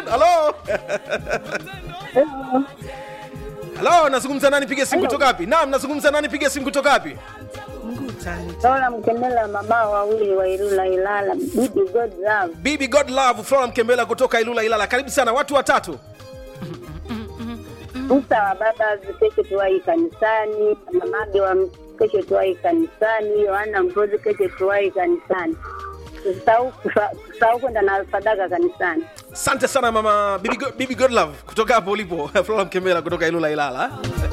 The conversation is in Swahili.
halo halo nazungumza nani piga simu kutoka wapi naam nazungumza nani piga simu kutoka wapi Lola Mkemela, mama wawili wa Ilula Ilala, bibi God love. bibi god love flora mkembela kutoka ilula ilala karibu sana watu watatu Musa wa baba kesho tuwai kanisani, mamage wa kesho tuwai kanisani, Yohana Mpozi kesho tuwai kanisani. Usisahau kufa- kusahau kwenda na sadaka kanisani. asante sana mama bibi, Go- bibi god love kutoka hapo ulipo flora mkembela kutoka ilula ilala